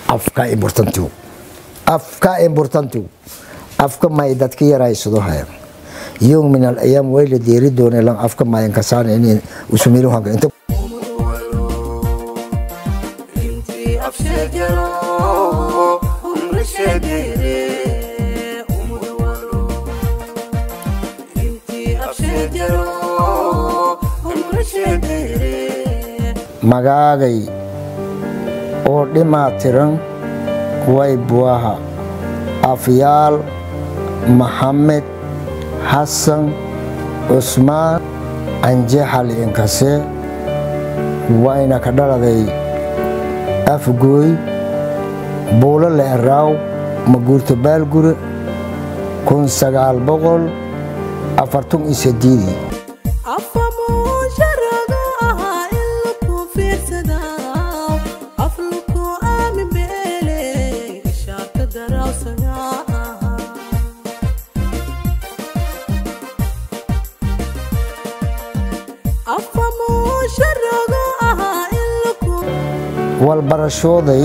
afka importantiu afka importantiu afka may dadka yaraysado haya yowm min alayaam way la deeri doonay lan afka mayan kasaan in usumilu hanka inta magaagay oo dhimaatiran way buaha afyaal maxamed xasan cusmaan anjexal inkase wayna ka dhaladay afgooy buulo la eraaw maguurto baalgure kun sagaal boqol afartun iyo sideedii walbarashooday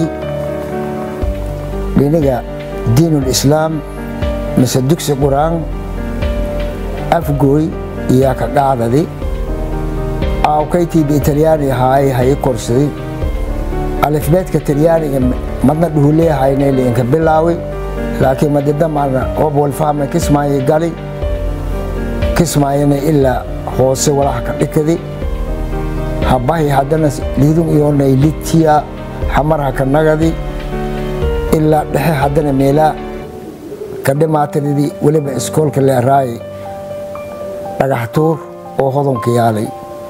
dhiniga diinulislaam mise dugsi qur-aan afgooy iyaa ka dhacdadi aawkaytiiba italyaani ahaay hayi korsaday alifbeedka talyaaniga madna dhuhuleehayna liinka bilaawi laakiin madidamana oob walfahma kismaayo gali kismaayana ilaa hoose walaha ka dhikadi habahi haddana liidun iyoonay litiya xamarha ka nagadi ilaa dhexe haddana meelaa ka dhimaatiridi weliba iskoolka leeraay dhagaxtuur oo hodonka yaalay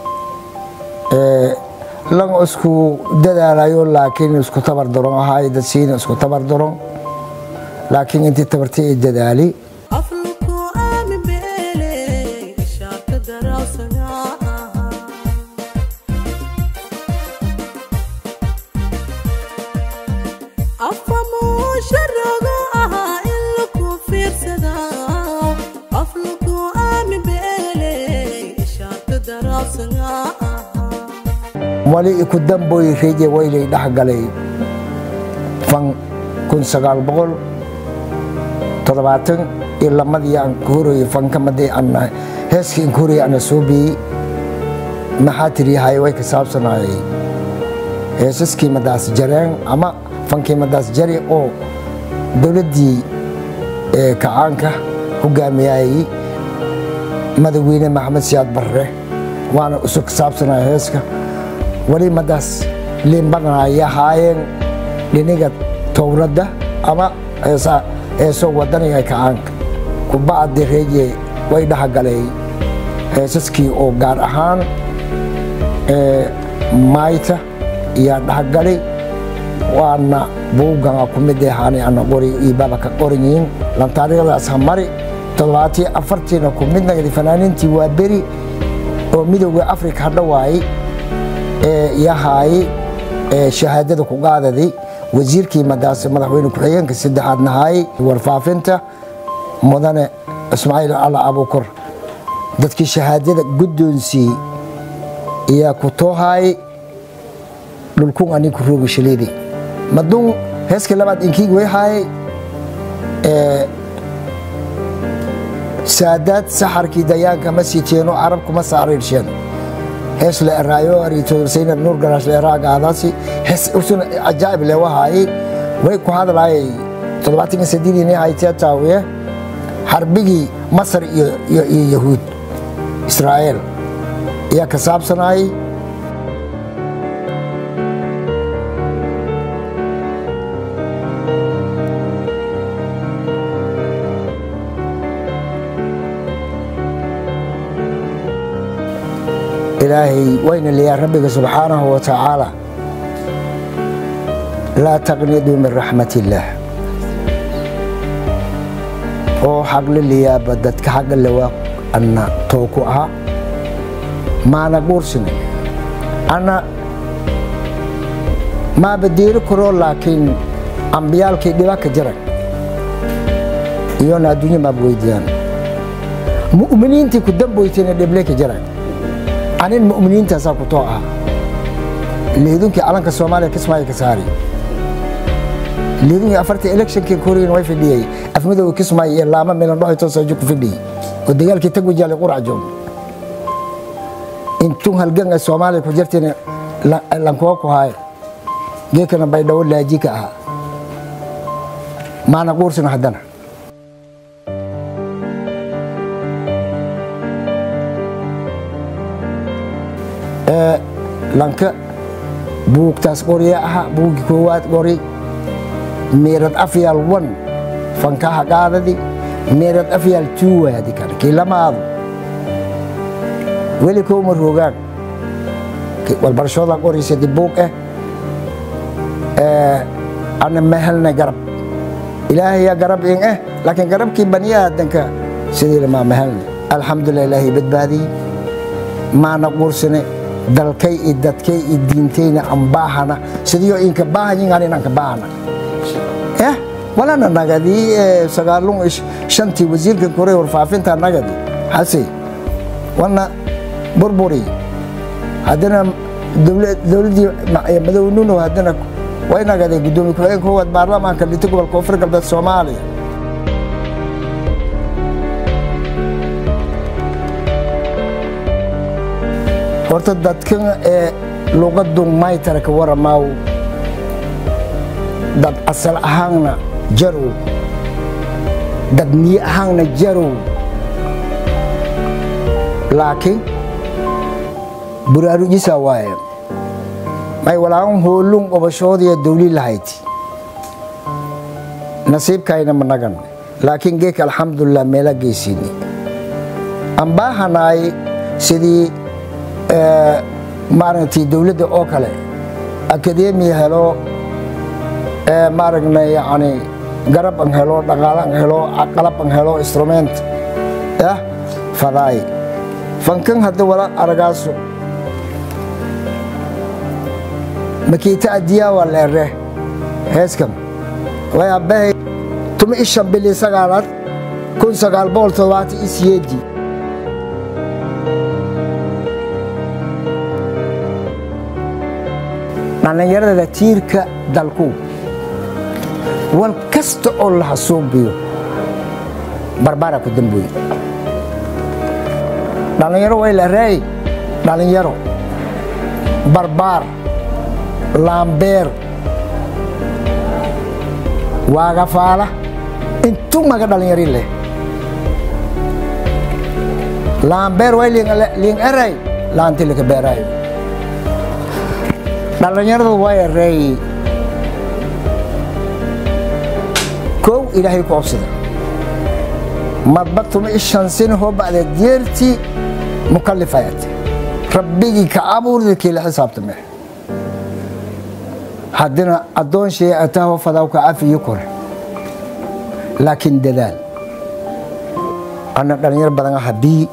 lan isku dadaalayo laakiin isku tabar daron ahaay dadsiina isku tabar daron laakiin intii tabartii ay dadaali wali iku damboy reje waylay dhexgalay fan kun sagaal boqol toddobaatan iyo lamadii aan ka horayay fankamadii ana heeskii aan ka horayay ana soo biyey maxaa tiriyahay way ka saabsanayay heesaskii madaas jareen ama fankii madaas jari oo dowladdii kacaanka hogaamiyayay madaxweyne maxamed siyaad barre waana isu ka saabsanaya heeska wali madaas liinbanaya haayeen dhiniga towradda ama heesoo wadaniga kacaanka kubacdi reeye way dhexgalay heesaskii oo gaar ahaan maayta iyaa dhexgalay waana buugana ku mid ahaanay ana qori iibaba ka qoranyihiin lantaariikhdaas hamari toddobaatii afartiina ku mid nagdi fanaaniintii waa beri oo midooda afrika hadhawaayey yahaay shahaadada ku qaadadi wasiirkii madaas madaxweyne ku-xigeenka saddexaad nahaay warfaafinta mudane ismaaciil ala abukor dadkii shahaadada guddoonsii iyaa ku toohaay dhulkun aniku roogi shaleedi madun heeskii labaad inkiig way haayay saadaad saxarkii dayaanka ma sii jeeno carabkuma saariirsheen hees la eraayo ariitoodarsayna nuur garaash la eraa gaadaasi hees usun ajaa'ib le wahaayay way ku hadlaayay toddobaatanka sadiidii nin haytee taawiye xarbigii masar iyo iyo yahuud israa'iil ayaa ka saabsanaayay ilaahay wayna leeyaa rabbiga subxaanahu wa tacaala laa taqniduu min raxmat illaah oo xaqla leeyaaba dadka xagga lewaa anna tooku aha maana guursina anna maaba deeri karoo laakiin ambiyaalkii dhiba ka jira iyona adduunya maaba weydiiyaan mu'miniintii ku damboytayna dhible ka jira anin mu'miniintaasaa ku too ah leedunkii calanka soomaaliya kismaayo ka saari lidun iyo afartii electionkii koreyan way fadhiyay afmadowga kismaayo iyo laama milan dhoxi toosaajo ku fadhiyey oo dagaalkii tagwajaale qurac joog intun halganga soomaaliya ku jirtiin lankuwa ku haaye geekana baydhawo laaji ka ahaa maana quursino haddana lanka buugtaas qorya aha buugi koowaad qori meerad afyaal wan fankaha qaadadi meerad afyaal tuuwaadi kan kii lamaadu weli kooma rogaan walbarashooda qoraysa di buug eh ana ma helna garab ilaahayaa garab in eh laakiin garabkii bani aadanka sidii lamaa ma helna alxamdulilah ilaahay badbaadiyey maana quursane dalkay iyo dadkay iyo diintayna aan baahana sidiyo inka baahanyin anin anka baahana eh walana nagadi sagaalun shantii wasiirkan kore warfaafinta nagadi hase wana burburi haddana dowladdii madownuno haddana way nagaday guddoomiye ku-xigeen koowaad baarlamaanka dhintay gobolka koonfur galbeed soomaaliya horta dadkan ee luqadu maytara ka waramaaw dad asal ahaanna jarow dad niye ahaanna jarow laakiin buraarujisaa waaye may walaagan hoolun qobashoodiya dawli lahayd nasiibkayna managan laakiin geeka alxamdulilah meela geysiini aan baahanaay sidii maaragtay dowladda oo kale akademiya helo maaragna yani garab an helo dhaqaale an helo qalab an helo instrument yah fadaay fankan hadda wala aragaaso makiita adiyaawa leere heeskan wayabahay tuma ishan bili sagaalaad kun sagaal boqol toddobaatan iyo siyeedii dhallinyarada tiirka dalku wal kasta oo la hasuubiyo barbara ku damboye dhallinyaro way la raay dhallinyaro barbaar laambeer waagafaala intuu maga dhallinyari leh laambeer way liing eray laanti laka beeraayo dhallinyaradu waa yareeyey kow ilaahay ku obsada madba tuma ishan sina hoo ba'da deertii mukallifayat rabbigii ka abuurda kii la xisaabtame haddina addoon shee ataho fadaw ka cafiyo kore laakiin dadaal ana dhallinyar badan habii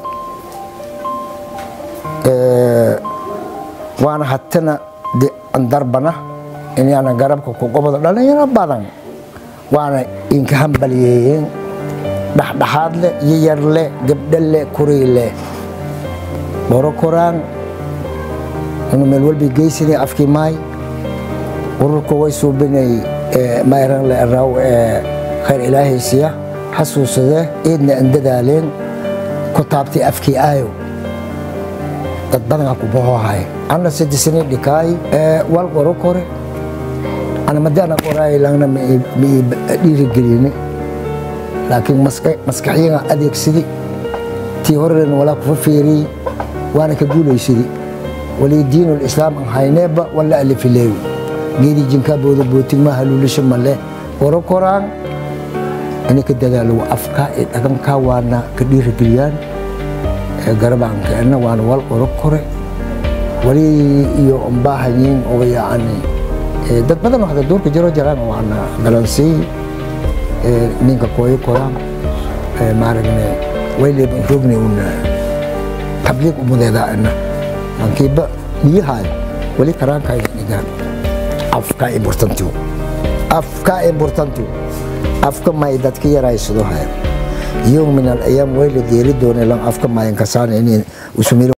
waana hatana darbana inaana garabka ku qobado dhallinyaro badan waana inka hambalyeeyeen dhexdhexaad leh yayar leh gabdho leh kurii leh boro koraan unu meel walbi geysanay afkii maay ururka way suubinay mayran le raw khayr ilaahaysiya xasuusade eedna an dadaaleen ku taabtay afkii aayo dad badanaa ku bohohay ana sidisani dhikaay wal qoro kore ana madana qoraay langna ma dhiirigelini laakiin maskaxyaga adeegsidi tii horena walaa kufa feeriyey waana ka guulaysidi wali diinul islaam an hayneeba wala alifileewi geedi jinkaa booda bootigma haluulisho male qoro koraan inay ka dadaalo afkaa ee dhaqankaa waana ka dhiirigeliyaan garabaankeena waana wal qoro kore wali iyo umbaahayiin oo yacni dad badan waxda duurka jiro jiraan waana galansii ninka kooyo koraan maaragne wayleban rogni una tabliiq umudeedaana mankiiba niyahaay wali karaankayda dhigaan afka importantiu afka importantiu afka may dadka yaraysado haya يوم من الايام ويل ديري دون لان افكا ما ينكسان اني وسمير